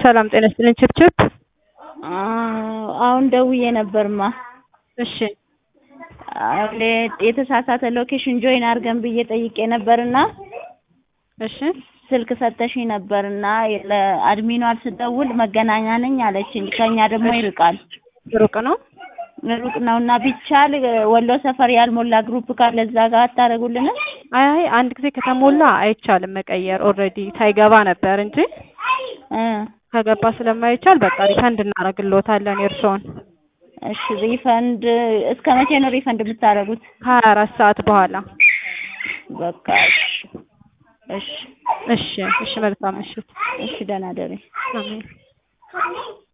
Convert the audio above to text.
ሰላም ጤና ይስጥልኝ። ችብችብ አሁን ደውዬ ነበርማ። እሺ የተሳሳተ ሎኬሽን ጆይን አድርገን ብዬ ጠይቄ ነበርና እሺ ስልክ ሰተሽኝ ነበርና ለአድሚኗ ስደውል መገናኛ ነኝ አለችኝ። ከኛ ደግሞ ይርቃል ሩቅ ነው። ሩቅ ነውና ቢቻል ወሎ ሰፈር ያልሞላ ግሩፕ ካለ እዛ ጋር አታደርጉልንም? አይ አይ አንድ ጊዜ ከተሞላ አይቻልም መቀየር። ኦልሬዲ ሳይገባ ነበር እንጂ እ ከገባ ስለማይቻል በቃ ሪፈንድ እናደርግልዎታለን የእርስዎን። እሺ ሪፈንድ እስከ መቼ ነው ሪፈንድ የምታደርጉት? ከሀያ አራት ሰዓት በኋላ። በቃ እሺ እሺ እሺ እሺ መልካም ምሽት። እሺ ደህና ደሪ። አሜን